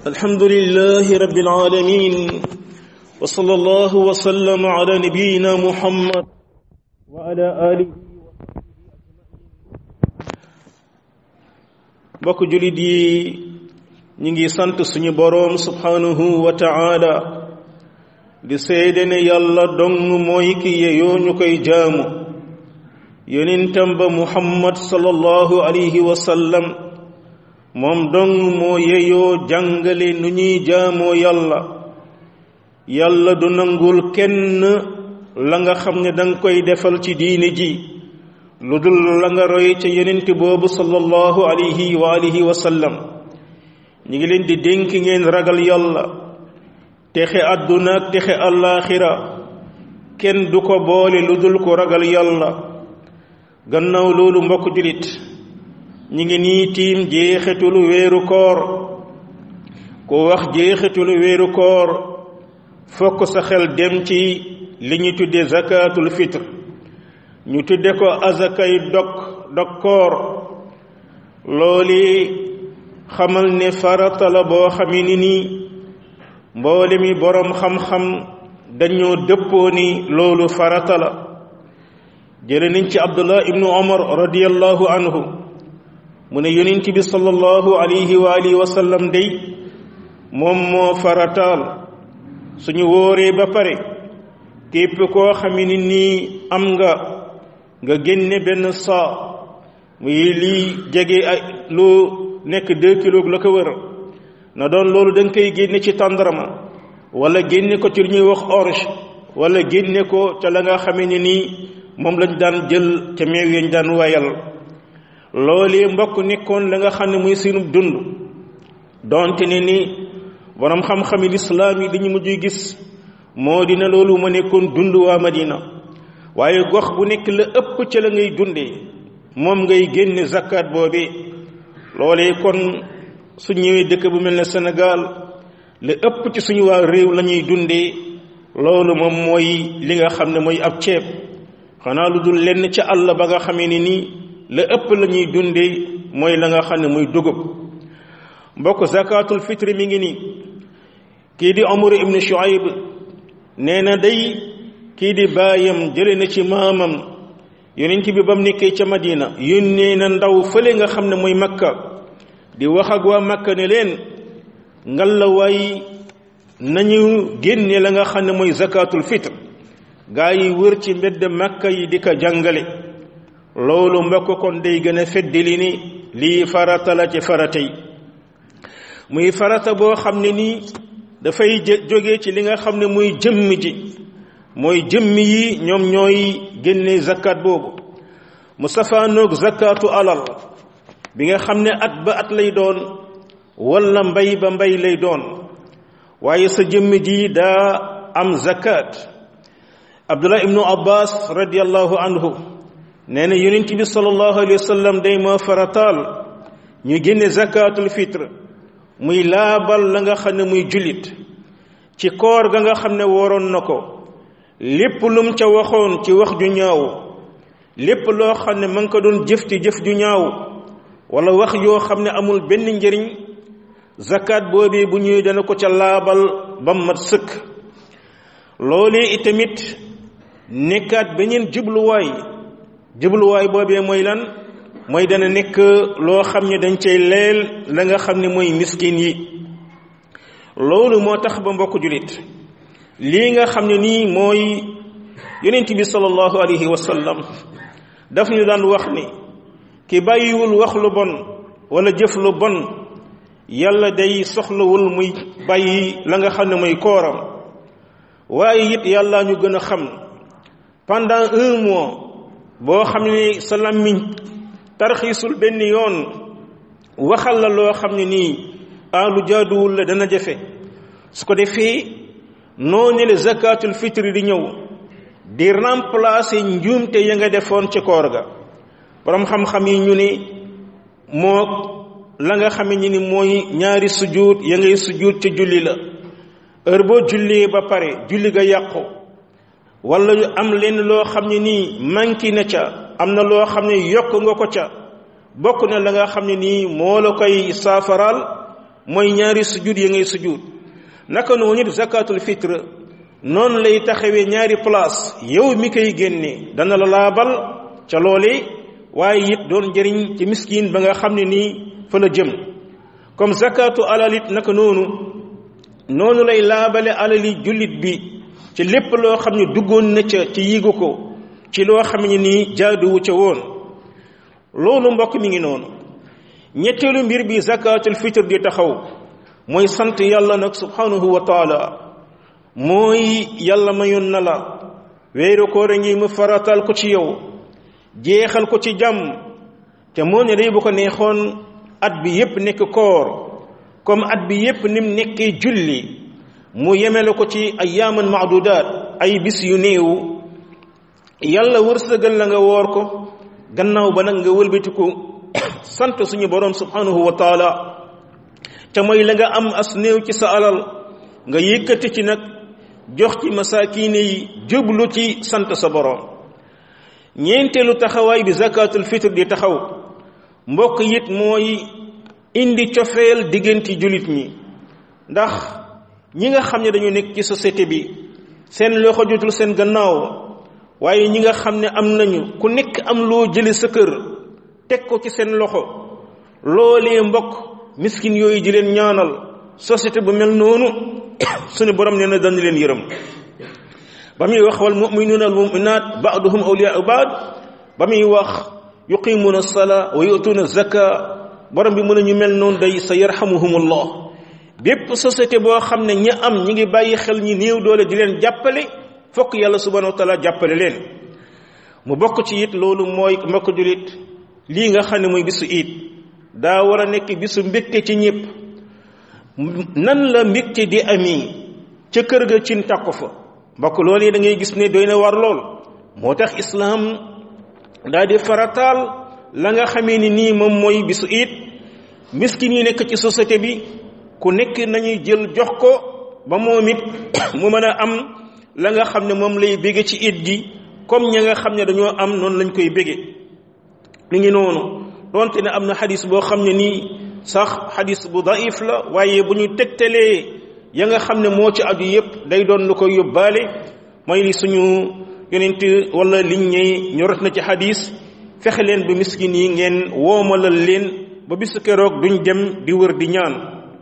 الحمد لله رب العالمين وصلى الله وسلم على نبينا محمد وعلى آله mbokk julit yi ñi ngi sant suñu boroom subhanahu wa ta'ala di seede ne yàlla dong mooy ki yeyoo ñu koy jaamu yonentam ba muhammad sallallahu alayhi wa sallam moom dong moo yeyoo jàngale nu ñuy jaamoo yàlla yàlla du nangul kenn la nga xam ne danga koy defal ci diine ji lu dul la nga roy ca yonent boobu sallallahu alayhi wa alihi wa sallam ñi ngi leen di dénk ngeen ragal yàlla texe àdduna ak texe àllaaxira kenn du ko boole lu dul ko ragal yàlla gannaaw loolu mbokk julit ñi ngi nii tiim jeexitulu weeru koor ku wax jeexitulu weeru koor fokk sa xel dem ci li ñu tudde zakatul fitre ñu tudde ko azakay dog dog koor looli xamal ne farata la boo xami ni nii mboole mi boroom xam-xam dañoo dëppoo ni loolu farata la jële nañ ci abdullah ibnu omar radiallahu anhu mu ne yonent bi sallallahu alayhi wa alihi wa sallam day moom moo farataal suñu wóoree ba pare képp koo xam ne nii am nga nga génne benn saa muy lii jege ay lu nekk deux kilos la ko wër na doon loolu da nga koy génne ci tàndarma wala génne ko ci lu ñuy wax orge wala génne ko ca la nga xamee ne nii moom lañ daan jël ca meew yañ daan wayal loolee mbokk nekkoon la nga xam ne muy sunu dund donte ne ni borom xam-xami lislaam yi dañu mujj gis moo dina loolu ma nekkoon dund waa Madina waaye gox bu nekk la ëpp ca la ngay dundee moom ngay génne zakat boobee loolee kon su ñëwee dëkk bu mel ne Sénégal la ëpp ci suñu waa réew la ñuy dundee loolu moom mooy li nga xam ne mooy ab ceeb xanaa lu dul lenn ca àll ba nga xamee ne nii la ëpp la ñuy dundee mooy la nga xam ne muy dugub mbokk zakatul fitri mi ngi nii kii di Umar ibn Shuayb nee na day kii di baayam jële na ci maamam yonent bi ba mu nekkee ca Madina yónnee na ndaw fële nga xam ne mooy Makka di wax ak waa Makka ne leen ngalawaay nañu génne la nga xam ne mooy zakatul fitr gaa yi wër ci mbedd Makka yi di ko jàngale loolu mbokk kon day gën a feddali ni lii farata la ci farata yi muy farata boo xam ne nii dafay jóge ci li nga xam ne muy jëmm ji mooy jëmm yi ñoom ñooy génne zakat boobu mu safaanoog zakatu alal bi nga xam ne at ba at lay doon wala mbay ba mbay lay doon waaye sa jëmm ji daa am zakat abdullah ibnu abbas radiallahu anhu nee na yonent bi sallallahu alayhi wa sallam day moo farataal ñu génne zakatul fitre muy laabal la nga xam ne muy jullit ci koor ga nga xam ne waroon na ko lépp lum ca waxoon ci wax ju ñaaw lépp loo xam ne ma ngi ko doon jëf ci jëf ju ñaaw wala wax yoo xam ne amul benn njëriñ zakat boobee bu ñëwee dana ko ca laabal ba mat sëkk loolee itamit nekkaat beneen jubluwaay jubluwaay boobee mooy lan mooy dana nekk loo xam ne dañ cay leel la nga xam ne mooy miskin yi loolu moo tax ba mbokk julit lii nga xam ne nii mooy yonent bi sallallahu alayhi wa sallam daf ñu daan wax ni ki bàyyiwul wax lu bon wala jëf lu bon yàlla day soxlawul muy bàyyi la nga xam ne mooy kooram waaye it yàlla ñu gën a xam pendant un mois boo xam ne sa làmmiñ tarxiisul benn yoon waxal la loo xam ne nii ah lu jaaduwul la dana jafe su ko defee noonu la zakatul fitri di ñëw di remplacer njuumte ya nga defoon ci koor ga borom xam-xam yi ñu ne moo la nga xam ne ni mooy ñaari sujjuut ya ngay sujjuut ca julli la heure boo jullee ba pare julli ga yàqu wala am leen loo xam ne nii manqué na ca am na loo xam ne yokk nga ko ca bokk na la nga xam ne nii moo la koy saafaraal mooy ñaari sujud ya ngay sujud naka noonu it zakatul fitre noonu lay taxawee ñaari place yow mi koy génne dana la laabal ca loole waaye it doon njëriñ ci miskin ba nga xam ne nii fa la jëm comme zakatu alal it naka noonu noonu lay laabale alali jullit bi ci lépp loo xam ne duggoon na ca ci yigu ko ci loo xam ne nii jaaduwu ca woon loolu mbokk mi ngi noonu ñetteelu mbir bi zakatul fitre di taxaw mooy sant yàlla nag subhanahu wa taala mooy yàlla mayoon na la weeru koor a ngi mu faratal ko ci yow jeexal ko ci jàmm te moo ne day bu ko neexoon at bi yépp nekk koor comme at bi yépp nim nekkee julli mu yemele ko ci ayyaaman maadudaat ay bis yu néew yàlla wërsëgal la nga woor ko gannaaw ba nag nga wëlbatiku sant suñu boroom subhanahu wa taala te mooy la nga am as néew ci sa alal nga yëkkati ci nag jox ci masaakiine yi jublu ci sant sa boroom ñeenteelu taxawaay bi zakatul fitre di taxaw mbokk it mooy indi cofeel diggante jullit ñi ndax ñi nga xam ne dañu nekk ci société bi seen loxo jotul seen gannaaw waaye ñi nga xam ne am nañu ku nekk am loo jële sa kër teg ko ci seen loxo loolee mbokk miskin yooyu di leen ñaanal société bu mel noonu suñu borom nee na dañ leen yërëm ba muy wax wal muminuuna al muminat baaduhum awliyaau baad ba muy wax yuqimuuna alsala wa yutuuna zaka borom bi mën a ñu mel noonu day sa yarhamuhumullah bépp société boo xam ne ñi am ñi ngi bàyyi xel ñi néew doole di leen jàppale fokk yàlla subhanahu wa taala jàppale leen mu bokk ci it loolu mooy mbokk julit lii nga xam ne mooy bisu iit daa war a nekk bisu mbégte ci ñëpp nan la mbégte di ami ca kër ga cin tàkku fa mbokk loolu yi da ngay gis ne doy na war lool moo tax islaam daa di farataal la nga xamee ni nii moom mooy bisu iit miskin yi nekk ci société bi ku nekk nañuy jël jox ko ba moom it mu mën a am la nga xam ne moom lay bége ci it gi comme ña nga xam ne dañoo am noonu lañ koy bége mi ngi noonu donte ne am na xadis boo xam ne nii sax xadis bu daif la waaye bu ñu tegtalee ya nga xam ne moo ci aju yépp day doon lu koy yóbbaale mooy li suñu yonent wala liñ ñey ñorot na ci xadis fexe leen ba miskin yi ngeen woomalal leen ba bisu keroog duñ dem di wër di ñaan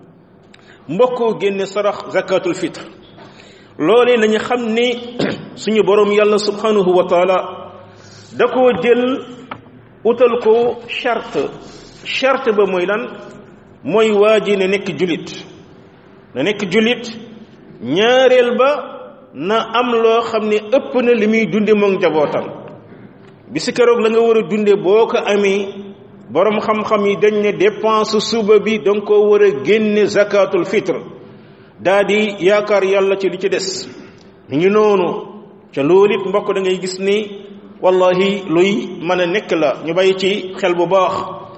mbokk génne sarax zakatul fitre loolee nañu xam ne suñu borom yàlla subhanahu wa taala da koo jël utal ko charte charte ba mooy lan mooy waa ji ne nekk julit na nekk julit ñaareel ba na am loo xam ne ëpp na li muy dunde moom njabootam bi si keroog la nga war a dunde boo ko amee borom xam-xam yi dañ ne dépense suba bi danga ko war a génne zakatul fitre daa di yaakaar yàlla ci li ci des mi ngi noonu ca loolu it mbokk da ngay gis ni wallahi luy mën a nekk la ñu bàyyi ci xel bu baax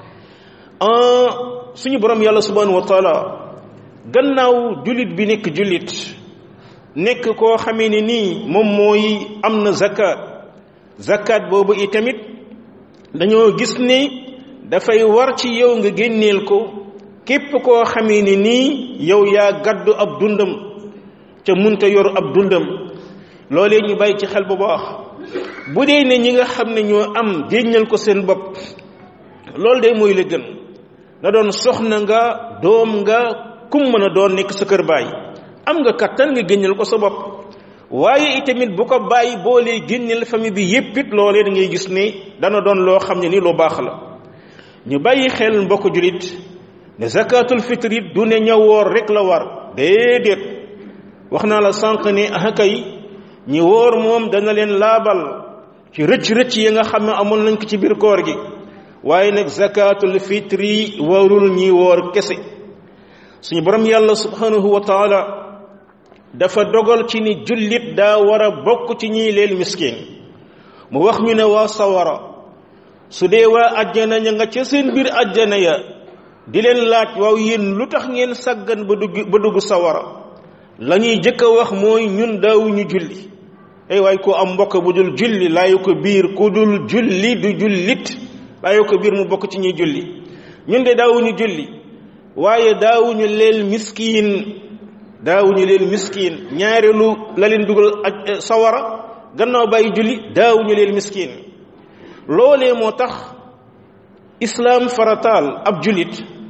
suñu borom yàlla subhanahu wa taala gannaaw jullit bi nekk jullit nekk koo xamee ne nii moom mooy am na zakat zakat boobu itamit dañoo gis ni dafay war ci yow nga génneel ko képp koo xamee ne nii yow yaa gàddu ab dundam ca munta yor ab dundam loolee ñu bàyyi ci xel bu baax bu dee ne ñi nga xam ne ñoo am génnal ko seen bopp loolu de mooy la gën na doon soxna nga doom nga kum mën a doon nekk sa kër baay am nga kattan nga génnal ko sa bopp waaye itamit bu ko bàyyi boolee génneel famille bi yépp it loolee da ngay gis ne dana doon loo xam ne ni lu baax la ñu bàyyi xel mbokk julit ne zakatul fitre it du ne ña woor rek la war déedéet wax naa la sànq ne ah kay ñi woor moom dana leen laabal ci rëcc-rëcc yi nga xam ne amoon nañ ko ci biir koor gi waaye nag zakatul fitri warul ñi woor kese suñu borom yàlla subhanahu wa taala dafa dogal ci ni jullit daa war a bokk ci ñiy leel miskin mu wax ñu ne waa sawara su dee waa ajjana ña nga ca seen biir ajjana ya di leen laaj waaw yéen lu tax ngeen sàggan ba dugg ba dugg sawara la ñuy jëkk a wax mooy ñun daawuñu julli ay waay ko am mbokk bu dul julli laayu ko biir ku dul julli du jullit laayu ko biir mu bokk ci ñuy julli ñun de daawuñu julli waaye daawuñu leel miskiin daawuñu leel miskiin ñaareelu la leen dugal ak sawara gannaaw bàyyi julli daawuñu leel miskiin loolee moo tax islaam farataal ab jullit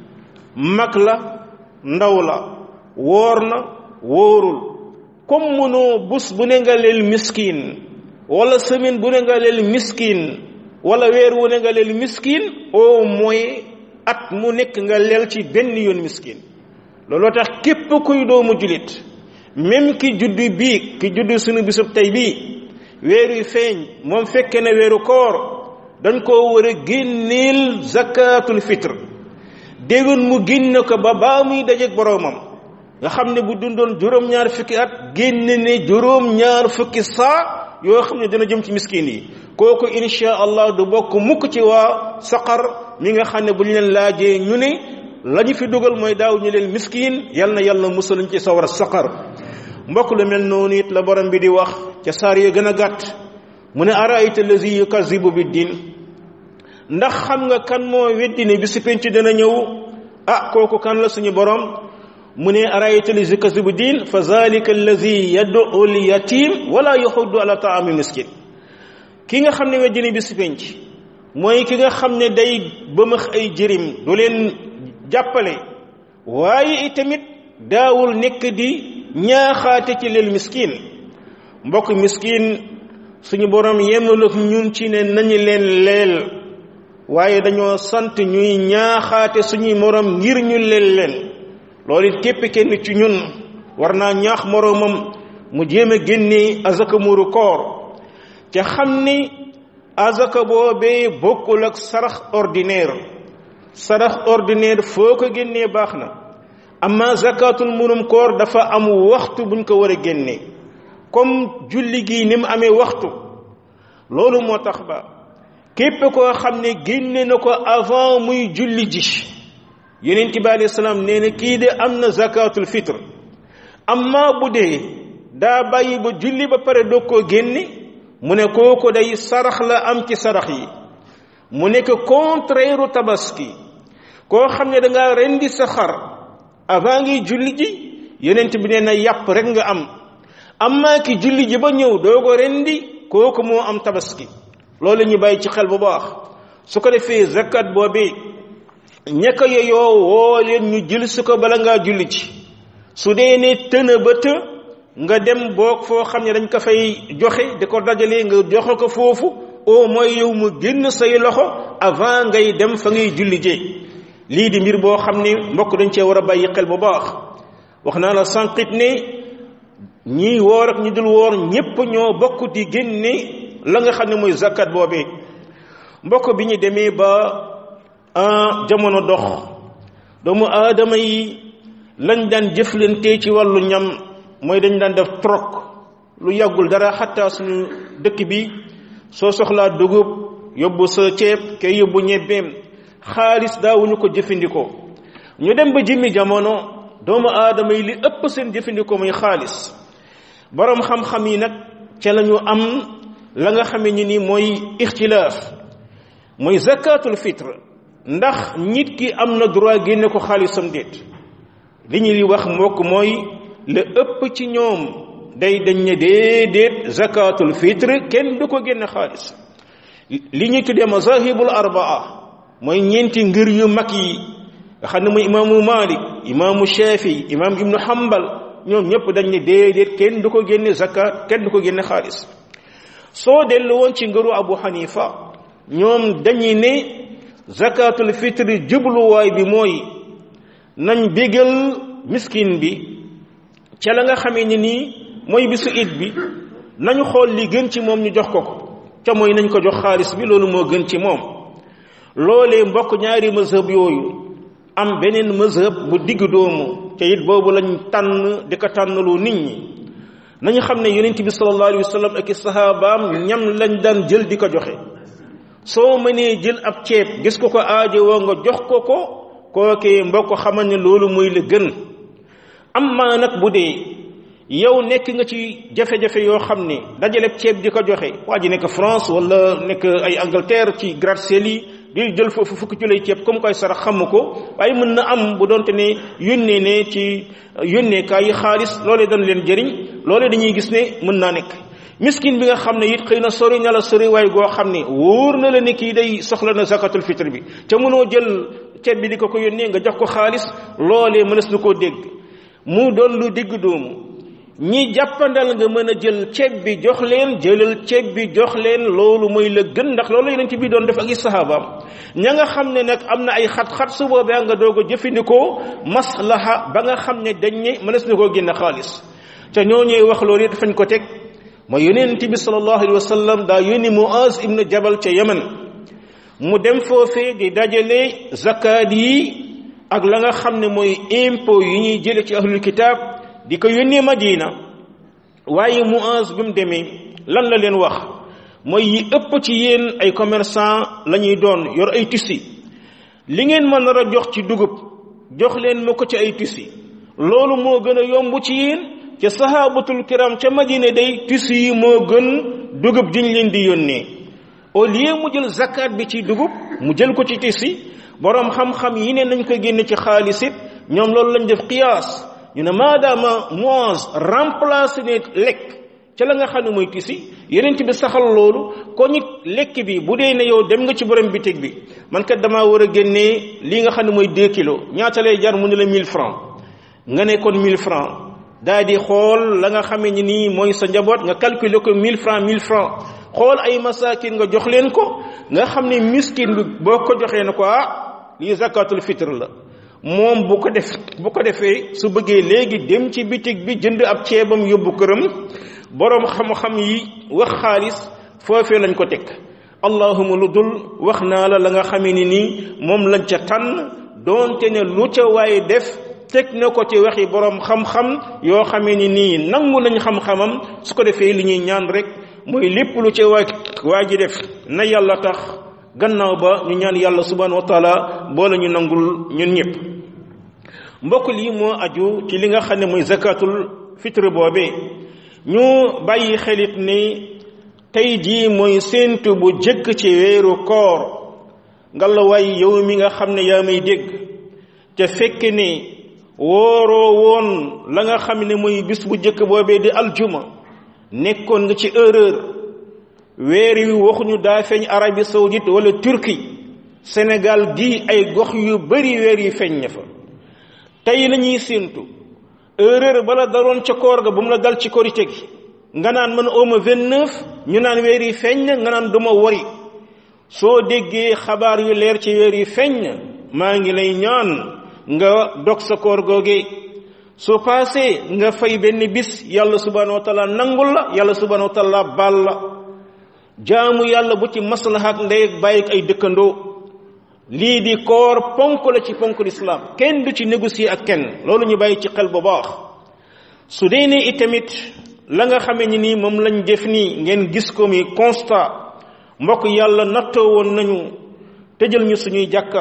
mag la ndaw la woor na wóorul comme mënoo bus bu ne nga leel miskiin wala semaine bu ne nga leel miskiin wala weer wu ne nga leel miskiin au moins at mu nekk nga leel ci benn yoon miskiin looloo tax képp kuy doomu jullit même ki juddu bii ki juddu sunu bisub tey bii weer yu feeñ moom fekke na weeru koor dañ koo war a génneel zakatul fitre déwén mu génne ko ba baa muy dajeeg boroomam nga xam ne bu dundoon juróom-ñaar fukki at génne ne juróom-ñaar fukki saa yoo xam ne dina jëm ci miskin yi kooku insha allah du bokk mukk ci waa saqar mi nga xam ne bu ñu leen laajee ñu ne la ñu fi dugal mooy daaw ñu leen miskin yal na yàlla musaluñ ci sawar saqar mbokk lu mel noonu it la borom bi di wax ca saar ya gën a gàtt mu ne araayta lazi yukazibu bi diin ndax xam nga kan moo weddi ne bi si penc dana ñëw ah kooku kan la suñu borom mu ne araayta lazi yukazibu diin fa zalika allazi yad'u al yatim wala yaxuddu ala taami miskin ki nga xam ne weddi ne bi si penc mooy ki nga xam ne day bëmëx ay jërim du leen jàppale waaye itamit daawul nekk di ñaaxaate ci leel miskin mbokk miskin suñu borom yemul ak ñun ci ne nañu leen leel waaye dañoo sant ñuy ñaaxaate suñuy morom ngir ñu leel leen loolu it képp kenn ci ñun war naa ñaax moroomam mu jéem a génne azaka muru koor te xam ni azaka boobee bokkul ak sarax ordinaire sarax ordinaire foo ko génnee baax na amma zakatul murum koor dafa am waxtu buñ ko war a génnee comme julli gi ni mu amee waxtu loolu moo tax ba képp koo xam ne génne na ko avant muy julli ji yonent bi alayhi salaam nee na kii de am na zakatul fitre amma bu dee daa bàyyi ba julli ba pare doog koo génne mu ne kooku day sarax la am ci sarax yi mu nekk contraire tabaski koo xam ne da ngaa rendi sa xar avant ngi julli ji yonent bi nee na yàpp rek nga am amma ki julli ji ba ñëw doogo rendi kooku moo am tabaski loolu ñu bàyyi ci xel bu baax su ko defee zakat boobi ñekk yeyoo woo leen ñu jël su ko bala ngaa julli ci su dee ne tëna ba të nga dem boog foo xam ne dañ ko fay joxe di ko dajalee nga joxe ko foofu au moins yow mu génn say loxo avant ngay dem fa ngay julli jee lii di mbir boo xam ne mbokk dañ cee war a bàyyi xel bu baax wax naa la sànqit ne ñiy woor ak ñi dul woor ñépp ñoo bokk di génne la nga xam ne mooy zakat boobee mbokk bi ñu demee ba jamono dox doomu aadama yi lañ daan jëflante ci wàllu ñam mooy dañ daan def troc lu yàggul dara xataa suñu dëkk bi soo soxlaa dugub yóbbu sa ceeb kay yóbbu ñebbeem xaalis daawuñu ko jëfandikoo ñu dem ba jimmi jamono doomu aadama yi li ëpp seen jëfandikoo muy xaalis boroom xam-xam yi nag ca la ñu am la nga xamee ni ni mooy ixtilaaf mooy zakatul fitre ndax nit ki am na droit génne ko xaalisam déet li ñuy wax mbokk mooy la ëpp ci ñoom day dañ ne déedéet zakatul fitre kenn du ko génne xaalis li ñuy tuddee mazahibul arbaa mooy ñeenti ngir yu mag yi nga xam ne muy imaamu malik imaamu shafi imaam ibnu hambal ñoom ñëpp dañ ne déedéet kenn du ko génne zakat kenn du ko génne xaalis soo dellu woon ci ngëru abu hanifa ñoom dañuy ne zakatul fitre jubluwaay bi mooy nañ bégal miskin bi ca la nga xamee ni nii mooy bisu it bi nañu xool li gën ci moom ñu jox ko ko ca mooy nañ ko jox xaalis bi loolu moo gën ci moom loolee mbokk ñaari mazhab yooyu am beneen mazhab bu digg doomu te it boobu lañ tànn di ko tànnaloo nit ñi nañu xam ne yonent bi sallallahu alayhi wa sallam ak i sahabaam ñam lañ daan jël di ko joxe soo mënee jël ab ceeb gis ko ko aajo woo nga jox ko ko kookee mbokk xamal ne loolu mooy la gën amma nag bu dee yow nekk nga ci jafe-jafe yoo xam ne dajaleb ceeb di ko joxe waa ji nekk France wala nekk ay Angleterre ci gratte-ciel yi di jël foofu fukki ci lay ceeb comme koy sarax xamu ko waaye mën na am bu doonte ne yónnee ne ci yónneekaay yi xaalis loolee dañ leen jëriñ loolee dañuy gis ne mën naa nekk miskin bi nga xam ne it xëy na sori na la sori waay goo xam ne wóor na la ne kii day soxla na zakatul fitre bi te mënoo jël ceeb bi di ko ko yónnee nga jox ko xaalis loolee mënees na koo dégg mu doon lu digg doomu ñi jàppandal nga mën a jël ceeb bi jox leen jëlal ceeb bi jox leen loolu mooy la gën ndax loolu yeneen ci bi doon def ak i sahabaam ña nga xam ne nag am na ay xat-xat su boobee nga doog a jëfandikoo maslaha ba nga xam ne dañ ne mënees na koo génn xaalis te ñoo ñuy wax loolu it fañ ko teg mooy yonent bi sallallahu alayhi wa sallam daa yónni Muaz ibnu Jabal ca Yaman mu dem foofee di dajale zakaat yi ak la nga xam ne mooy impôt yi ñuy jële ci ahlul kitaab di ko yónnee Madina waaye Muaz bi mu demee lan la leen wax mooy yi ëpp ci yéen ay commerçant la ñuy doon yor ay tissi li ngeen mën nar a jox ci dugub jox leen ma ko ci ay tissi loolu moo gën a yomb ci yéen ca sahabatul kiram ca Madina day tissi yi moo gën dugub diñ leen di yónnee au lieu mu jël zakat bi ci dugub mu jël ko ci tissi boroom xam-xam yi ne nañ ko génne ci xaalis it ñoom loolu lañ def qiyaas ñu ne maadaama Muaz remplacé ne lekk ca la nga xam ne mooy tisi yeneen bi saxal loolu ko nit lekk bi bu dee ne yow dem nga ci borom bitig bi man kat damaa war a génnee lii nga xam ne mooy 2 kilos ñaata lay jar mu ne la 1000 francs nga ne kon 1000 francs daa di xool la nga xamee ni nii mooy sa njaboot nga calculer ko 1000 francs 1000 francs xool ay masakin nga jox leen ko nga xam ne miskin bi boo ko joxee na ko ah lii zakatul fitre la moom bu ko def bu ko defee su bëggee léegi dem ci bitig bi jënd ab ceebam yóbbu këram boroom xam-xam yi wax xaalis foofee lañ ko teg allahuma lu dul wax naa la la nga xamee ni nii moom lañ ca tànn doonte ne lu ca waaye def teg na ko ci waxi boroom xam-xam yoo xamee ni nii nangu nañ xam-xamam su ko defee li ñuy ñaan rek mooy lépp lu ca waa waa ji def na yàlla tax gannaaw ba ñu ñaan yàlla subhanahu wa taala boole ñu nangul ñun ñëpp mbokk lii moo aju ci li nga xam ne mooy zakatul fitre boobee ñu bàyyi xelit ni tey jii mooy séentu bu jëkk ci weeru koor ngalla waay yow mi nga xam ne yaa may dégg te fekk ne wooroo woon la nga xam ne mooy bis bu jëkk boobee di aljuma nekkoon nga ci erreur weer wi waxuñu daa feeñ Arabie saoudite wala Turquie Sénégal gi ay gox yu bari weer yi feeñ na fa tey la ñuy séentu erreur bala daroon ca koor ga bu mu la dal ci korite gi nga naan man ooma vingt-neuf ñu naan weer yi feeñ na nga naan duma wori soo déggee xabaar yu leer ci weer yi feeñ na maa ngi lay ñaan nga dog sa koor googee su paasee nga fay benn bis yàlla subhanahu wa taala nangul la yàlla subhanahu wa taala baal la jaamu yàlla bu ci maslaha ak ndey ak bàyyi ay dëkkandoo lii di koor ponk la ci ponk l'islam kenn du ci négocier ak kenn loolu ñu bàyyi ci xel bu baax su dee ne itamit la nga xamee ni nii moom lañ def nii ngeen gis ko mi constat mbokk yàlla nattoo woon nañu tëjal ñu suñuy jàkka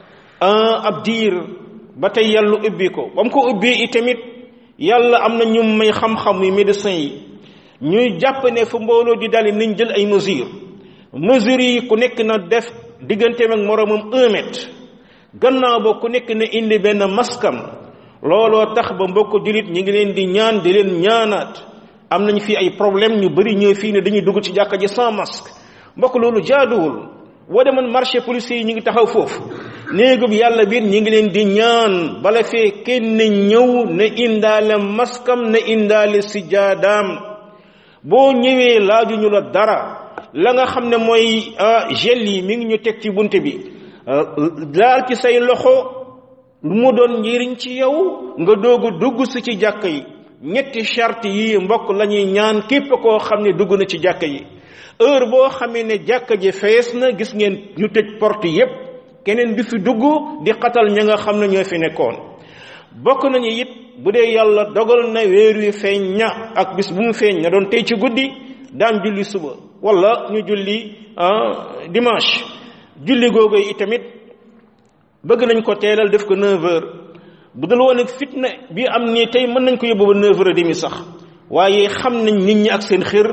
ab diir ba tey yàlla ubbi ko ba mu ko ubbi itamit yàlla am na ñu may xam-xam yu médecin yi ñuy jàpp ne fu mbooloo di dali nañ jël ay mesures mesures yi ku nekk na def digganteem ak moroomam un mètre gannaaw ba ku nekk na indi benn maskam looloo tax ba mbokk jullit ñi ngi leen di ñaan di leen ñaanaat am nañ fi ay problème ñu bari ñëw fii ne dañuy dugg ci jàkka ji sans masque mbokk loolu jaaduwul boo demoon marché policier yi ñu ngi taxaw foofu néegub yàlla biir ñi ngi leen di ñaan bala fee kenn ñëw na indaale maskam na indaale sijaadaam boo ñëwee laajuñu la dara la nga xam ne mooy gel yi mi ngi ñu teg ci bunt bi daal ci say loxo lu mu doon njëriñ ci yow nga doogu dugg si ci jàkk yi ñetti charte yi mbokk la ñuy ñaan képp koo xam ne dugg na ci jàkk yi heure boo xamee ne jàkka ji fees na gis ngeen ñu tëj porte yépp keneen bi fi dugg di xatal ña nga xam ne ñoo fi nekkoon bokk nañu it bu dee yàlla dogal na weer wi feeñ ña ak bis bu mu feeñ na doon tey ci guddi daan julli suba wala ñu julli dimanche julli googu itamit bëgg nañ ko teelal def ko 9 heures bu dul woon ak fitna bi am nii tey mën nañ ko yóbbu ba 9 heures et demi sax waaye xam nañ nit ñi ak seen xër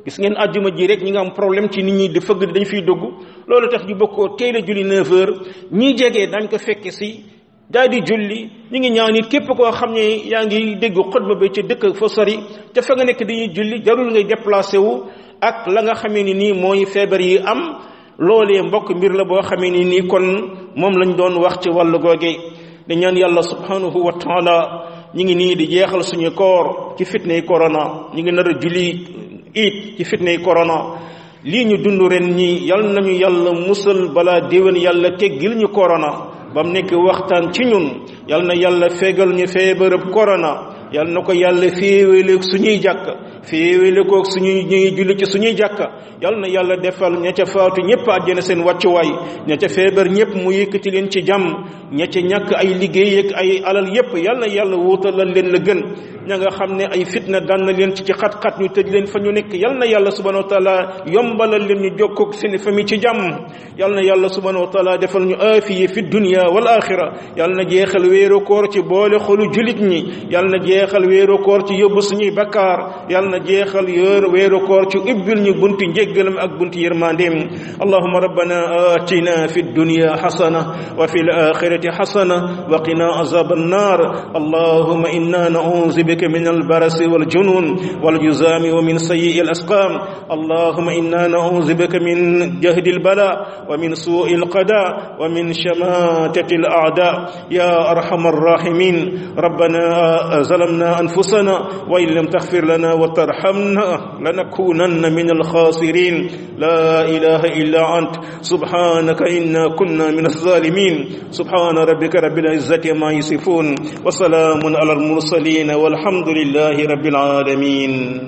gis ngeen àjjuma ji rek ñi nga am problème ci nit ñi di fëgg dañ fiy dugg loolu tax ñu bokkoo teel a julli 9 heures ñii jegee dañ ko fekke si daal di julli ñu ngi ñaan it képp koo xam ne yaa ngi dégg xutba bi ca dëkk fa sori te fa nga nekk dañuy julli jarul ngay déplacé wu ak la nga xamee ni nii mooy feebar yi am loolee mbokk mbir la boo xamee ni nii kon moom lañ doon wax ci wàllu googe di ñaan yàlla subhanahu wa taala ñu ngi nii di jeexal suñu koor ci fitnay corona ñu ngi nar a julli it ci fitnay corona lii ñu dund ren ñi yal nañu yàlla musal balaa déwén yàlla teggil ñu corona ba mu nekk waxtaan ci ñun yal na yàlla fegal ñu feebarab corona yal na ko yàlla féewaleeg suñuy jàkk féewale koog suñuy ñuy julli ci suñuy jàkka yal na yàlla defal ña ca faatu ñëpp àjjana seen wàccuwaay ña ca feebar ñëpp mu yëkkati leen ci jàmm ña ca ñàkk ay liggéey ak ay alal yëpp yal na yàlla wuutalal leen la gën ña nga xam ne ay fitna daan na leen ci ci xat-xat ñu tëj leen fa ñu nekk yal na yàlla subhanahu wa taala yombalal leen ñu jokkoog seen famille ci jàmm yal na yàlla subhanahu wa taala defal ñu aafiye fi dunya wal axira yal na jeexal wéeru koor ci boole xolu julit ñi yal na jeexal wéeru koor ci yóbbu suñuy bakkaar yal na jeexal yor wéeru koor ci ubbil ñu bunti njéggalam ak bunti yërmandeem allahuma rabbana atina fi dunya xasana wa fi alaxirati xasana wa qina azab annar allahuma inna nauzu bika min albarasi waljunun waljuzami wa min sayi alasqam allahuma inna nauzu bika min jahdi albala wa min sui alqada wa min shamatati alada ya arham arrahimin ربنا ظلمنا أنفسنا وإن لم تغفر لنا وترحمنا لنكونن من الخاسرين لا إله إلا أنت سبحانك إنا كنا من الظالمين سبحان ربك رب العزة ما يصفون وسلام على المرسلين والحمد لله رب العالمين